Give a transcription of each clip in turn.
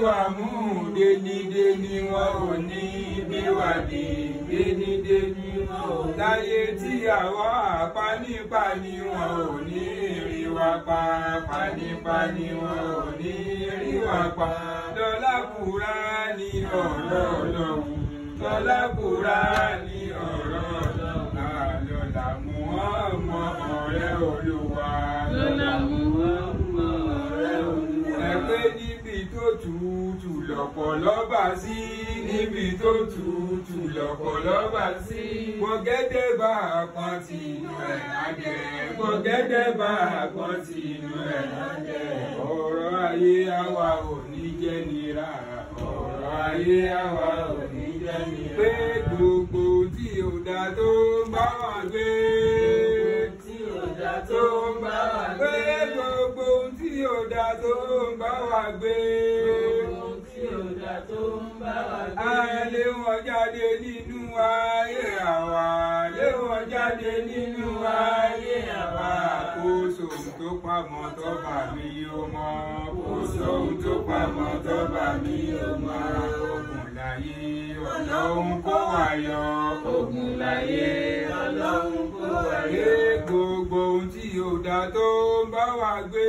wa mú dénidéni wọn ò ní bí wà dé dénidéni wọn ò láyé tí àwa panípaní wọn ò ní rí wa pa panípaní wọn ò ní rí wa pa lọ́lá Kùránì ọ̀rọ̀ Ọlọ́run lọ́lá Kùránì ọ̀rọ̀ Ọlọ́run àlọ́lá Muhammad ọ̀rẹ́ Olúwa lọ́la mú ọmọ rẹ̀ olúwa. ẹgbẹ́ níbi tó tutù lọ́pọ̀lọ́ bá sí níbi tó tutù lọ́pọ̀lọ́ bá sí gbọ̀gẹ́dẹ́ bá kan tì inú ẹ̀ lájẹ́ gbọ̀gẹ́dẹ́ bá kan tì inú ẹ̀ lájẹ́ ọ̀rọ̀ ayé àwa ò ní jẹ́ nira ọ̀rọ̀ ayé àwa ò ní jẹ́ nira pé gbogbo tí ò dá tó ń bá wà gbé tí ò dá tó tó ń ń bá bá wa wa gbé. gbé gbogbo ohun tí ò dá tó ń bá wa gbé. Ohun tí ò dá tó ń bá wa gbé. A lé wọn jáde nínú ayé àwa, lé wọn jáde nínú ayé àwa. Kò sóhun tó pamọ́ tó bà mí ó mọ́. Kò sóhun tó pamọ́ tó bà mí ó mọ́. Ogun láyé ọlọ́run kó wa yọ. Ogun láyé ọlọ́run kó wa yọ. Gbé gbogbo ohun tí ò dá tó ń bá wa gbé.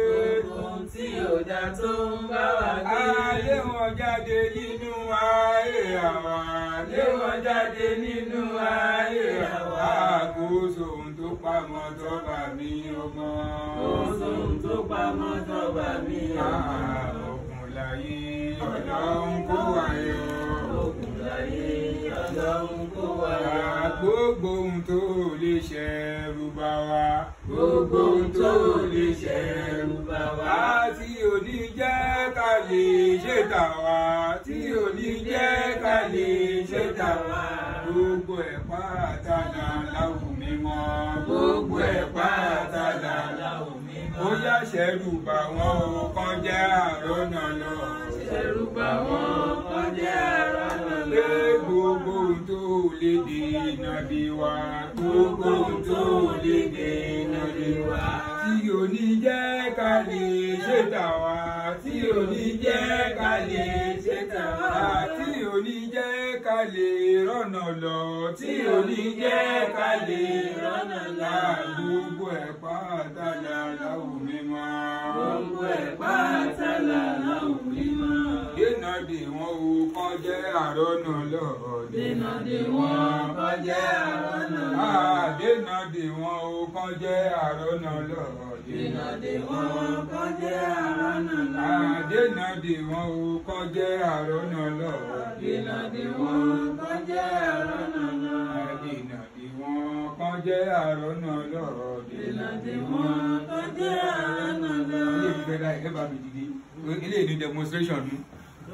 Ohun tí ò dá tó ń bá wa gbé. Alé wọn jáde nínú ayé àwa. Alé wọn jáde nínú ayé àwa. Àkóso ohun tó pamọ́ tó bà mí ọmọ. Kò sóhun tó pamọ́ tó bá mi ọmọ. Òkun láyé ọlọ́run kó wa yọ. Ogun láyé ọlọ́run kó wa yọ. Gbogbo ohun tó lè ṣẹ̀rù bà wá. Gbogbo ohun tó lè ṣẹ̀rù bà wá. Tí ò ní jẹ́ ká lè ṣe tà wá. Tí ò ní jẹ́ ká lè ṣe tà wá. Gbogbo ẹ̀ pátá là láwù mímọ́. Gbogbo ẹ̀ pátá là láwù mímọ́. Ó yá ṣẹ̀rù bà wọ́n o kàn jẹ́ àrọ́nà lọ. Ṣẹ̀rù bà wọ́n kọjá àrọ́nà Pé lọ. gbogbo ohun tó lè dènà bí wa. Gbogbo ohun tó lè dènà bí wa. Tí ò ní jẹ́ ká lè ṣe tà wá. Tí ò ní jẹ́ ká lè ṣe tà wá. Tí ò ní jẹ́ ká lè rọ́nà lọ. Tí ò ní jẹ́ ká lè rọ́nà lọ. Gbogbo ẹ̀ pátá la láwù mímọ́. Gbogbo ẹ̀ pátá là láwùn mímọ́. Dènà dè wọ́n o kàn jẹ́ àrọ́nà lọ. Dènà dè wọ́n kọjá àrọ́nà lọ. Dènà dè wọ́n o kàn jẹ́ àrọ́nà lọ. Dènà dè wọ́n kọjá àrọ́nà lọ. Dènà dè wọ́n o kàn jẹ́ àrọ́nà lọ. Dènà dè wọ́n kọjá àrọ́nà lọ. Dènà dè wọ́n kàn jẹ́ àrọ́nà lọ. Dènà dè wọ́n kọjá àrọ́nà lọ. Ilé ìfẹ́ láì ẹ bá mi dìde. Ilé ìní demonstration nu.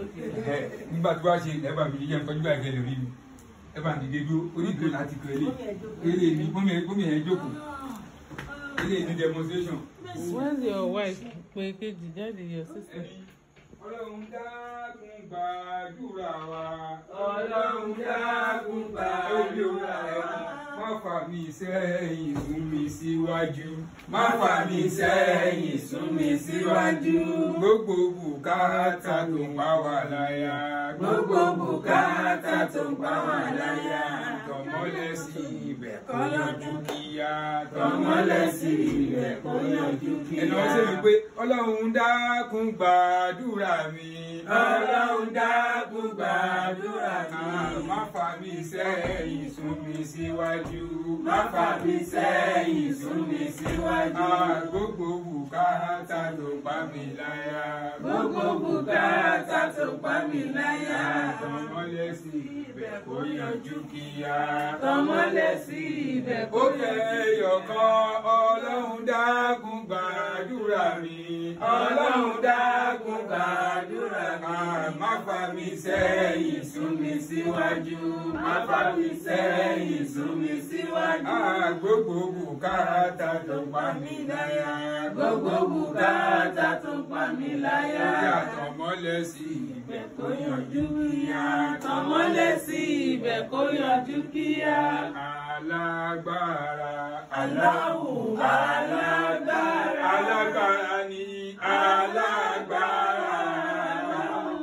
Ẹ, Nígbà tí wàá ṣe ẹ bá mi dìde ẹ kọjú báyìí kẹlẹ̀ rí mi. Ẹ bá mi dìde dúró onídùú láti kọ ilé. Ilé ìní gómìnà ẹ jókòó. Ilé ìní demonstration. Where's your wife? Pé kejì jáde your sister. Ọlọ́run dákun gbàdúrà wa. Ọlọ́run dákun gbàdúrà wa. Má fà mí sẹ́yìn sún mi síwájú. Má fà mí sẹ́yìn sún mi síwájú. Gbogbo bùkátà tó ń pa wá láyà. Gbogbo bùkátà tó ń pa wá láyà. Tọmọlẹ̀ sí ibẹ̀ kó yanjú kíá. Tọmọlẹ̀ sí ibẹ̀ kó yanjú kíá. Ẹ̀nà ṣe mi pé Ọlọ́run dákun gbàdúrà mi. Ọlọ́run dákun gbàdúrà mi. Má fà mí sẹ́yìn sún mi síwájú. Má fà mí sẹ́yìn sún mi síwájú. Ah, Gbogbo bùkátà tó pa mí láyà. Gbogbo bùkátà tó pa mí láyà. Tọmọlẹ̀ sí ibẹ̀ kó yanjú kíá. Tọmọlẹ̀ sí ibẹ̀ Ó yẹ ẹyọ̀kan Ọlọ́run dákun gbàdúrà mi. Ọlọ́run dákun gbàdúrà mi. Ah, Má fà mí sẹ́yìn sún mi síwájú. Má fà mí sẹ́yìn sún mi síwájú. Ah, Gbogbo bùkátà tó pa mí láyà. Gbogbo bùkátà tó pa mí láyà. Yàtọ̀ mọ́lẹ̀ sí ibẹ̀ kó yanjú kíá. Tọmọlẹ̀ sí ibẹ̀ kó yanjú kíá. Alágbára. Allahu alágbára. Alágbára ni alágbára.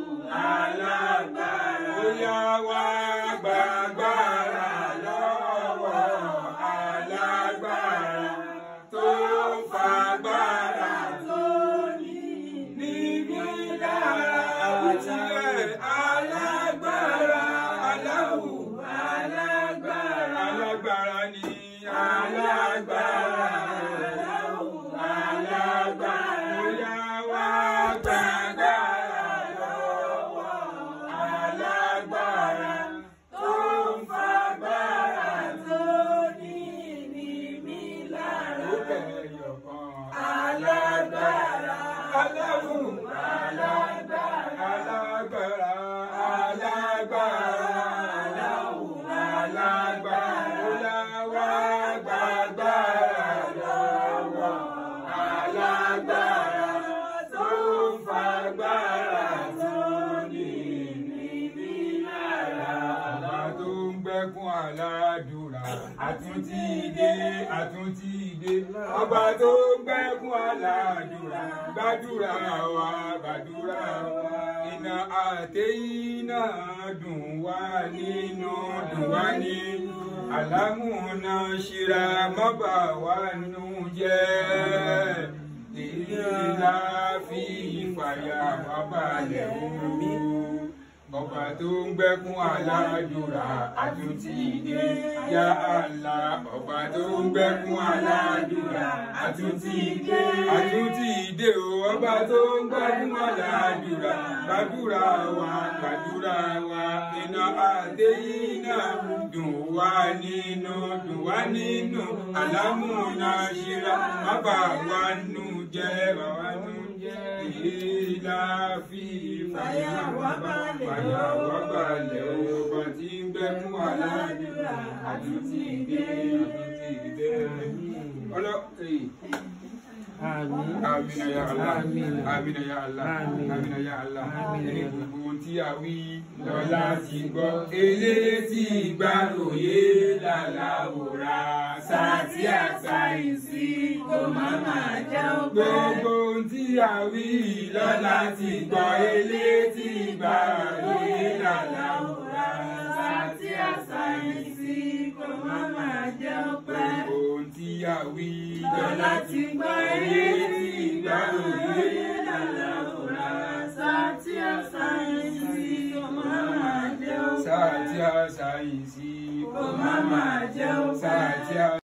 àtúntì dé àtúntì dé ọba tó gbẹ́kún aládùúrà gbàdúrà wa gbàdúrà wa iná àtẹ̀yìn náà dùn wá nínú dùn wá nínú àlámúná ṣíra mọ́bà wá nù jẹ́ ìlà fi ìfàyà wá balẹ̀ omi ọba tó ń gbẹ́kún aládùúrà àtúntì dé yá àlá ọba tó ń gbẹ́kún aládùúrà àtúntì dé àtúntì dé o ọba tó ń gbẹ́kún aládùúrà gbàdúrà wa gbàdúrà wa iná àdéyìn náà dùn wá nínú dùn wá nínú àlámúná ṣíra má bà wá nù jẹ́ bà wá nù jẹ́ ìlà fi fàyà wá balẹ̀ fàyà wá balẹ̀ ọba tí ń gbẹ́kún aládùúrà àtúntì dé àtúntì dé. ọlọ́ Àmín. Amina ya Allah. Àmín. Amina ya Allah. Àmín. Amina ya Allah. Àmín. Ẹni gbogbo ohun tí a wí lọ́la ti gbọ́. Elétí ìgbàlóye làlàwòrà sàtì àṣàyìnsí kó má máa jẹ́ ọgbẹ́. Gbogbo ohun tí a wí lọ́la ti gbọ́. Elétí ìgbàlóye làlàwòrà Àti àṣàyìnsí kó má máa jẹ́ ọpẹ́. Gbogbo ohun tí a wí Lọ́la ti gbọ́ eré elétí ìgbàlóye lálàwòrán. Sátí àṣàyìnsí kó má máa jẹ́ ọpẹ́. sàtì àṣàyìnsí Kó má máa jẹ́ ọpẹ́. sàtì àṣàyìnsí.